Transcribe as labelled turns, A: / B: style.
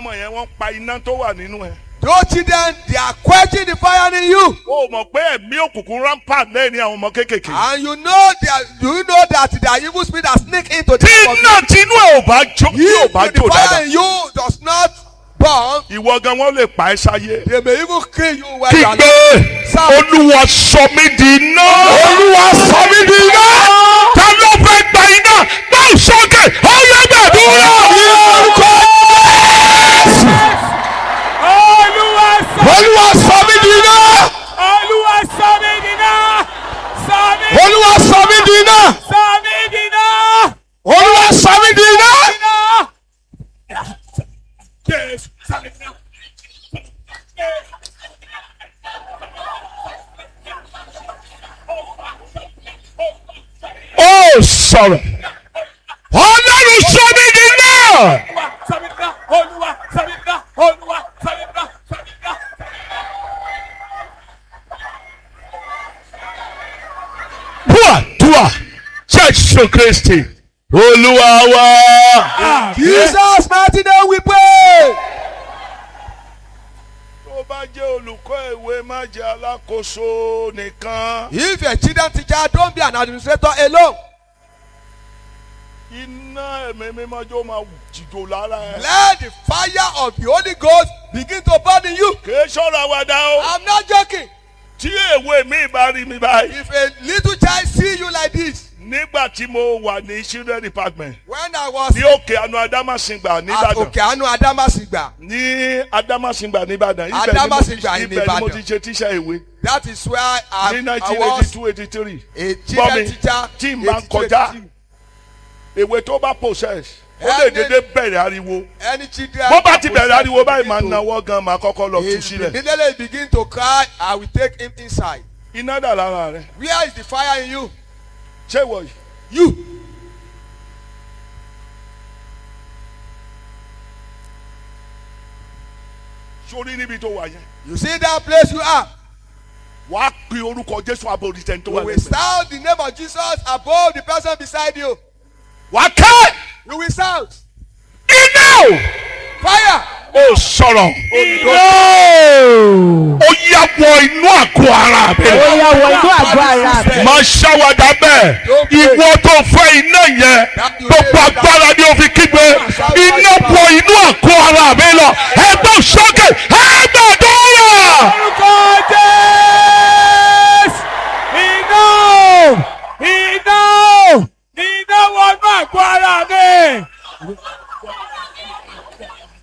A: ọmọ yẹn wọ́n pa iná tó wà nínú ẹ̀.
B: Those children, they are quenching the fire in you.
A: o mọ̀ pé ẹ̀mí òkùnkùn rampant lẹ́yìn àwọn ọmọ kéékèèké.
B: And you know that do you know that there are evil spirits that sneak into the
A: tí
B: life of
A: iná tinú ẹ̀ ò bá jó tí ò
B: If
A: bá
B: the
A: jó
B: fire
A: dáadáa.
B: in you does not burn,
A: ìwọ gan wọn lè pa ẹ́ sáyé.
B: they may even kill you while you are
A: kígbe
B: Sáà.
A: olúwa sọ mí di iná. olúwa sọ mí di iná. ta ló fẹ́ gba iná gbọ́ sókè ọ̀yọ́ gbàdúrà.
C: Olúwa sọ
A: olúwa sọ mí di iná.
C: Olúwa sọ mí dìná. Sọ mí
A: olúwa sọ mí di iná.
C: sọ mí dìná.
A: olúwa sọ mí di iná.
C: Dìná. Jésù sọ mí dìná.
A: ó sọ̀rọ̀ ọlọ́run sọ mí di iná.
C: Olúwa sọ mí dìná. Olúwa sọ mí dìná. Olúwa sọ mí dìná. Sọ mí dìná.
A: Bua Jésù Kristi olúwa wa.
B: Jesus mighty name we pray.
A: tó bá jẹ́ olùkọ́ ìwé má jẹ́ alákòóso nìkan.
B: If you're a children teacher, don't be an administrator alone.
A: iná ẹ̀mí mímọ́ jó máa jìjò lára ẹ̀.
B: Let the fire of the Holy Ghost begin to burn in you.
A: kìí ṣọ́ra wa dá o.
B: I'm not joking.
A: tí èwe mi bá rí mi báyìí.
B: If a little child see you like this,
A: nígbà tí mo wà ní children department
B: when I was
A: ní òkè àánú adámàsìngbà
B: at
A: nìbàdàn.
B: Okeanu Adamasingba,
A: ní adámàsìngbà nìbàdàn.
B: Adamasingba
A: ibẹ̀ ni mo ti
B: ní
A: ṣe tíṣà ìwé.
B: that is where I,
A: ní
B: I
A: nineteen eighty
B: was
A: two eighty three.
B: a
A: gbọ́
B: children
A: mi
B: teacher.
A: tí n bá ń
B: 82,
A: kọjá
B: 83.
A: èwe tó bá possess ó lè
B: Ẹni-
A: dédé bẹ̀rẹ̀ ariwo
B: Any children.
A: bó bá ti bẹ̀rẹ̀
B: that
A: ariwo báyìí máa
B: begin to-
A: nawọ́ gan máa kọ́kọ́ lọ tú
B: If
A: sílẹ̀
B: immediately begin to cry, I will take him inside.
A: iná dà lára rẹ̀
B: Where is the fire in you?
A: ṣé ìwọ yìí
B: You.
A: sórí níbi tó wà yẹn
B: You see that place you are.
A: wàá pe orúkọ Jésù aboritẹ́ni tó
B: You
A: wà
B: will
A: lẹ́gbẹ̀ẹ́
B: sound the name of Jesus above the person beside you.
A: wàá kẹ́
B: You will sound
A: iná o
B: fire.
A: ó sọ̀rọ̀
C: Iná.
A: ó yá wọ inú àgọ́ ara mi
D: ó yá wọ inú àgọ́ ara mi.
A: máa ṣàwádà bẹ́ẹ̀ ìwọ tó fẹ́ iná yẹn gbogbo agbára ni o fi kígbe iná wọ inú àgọ́ ara mi lọ ẹ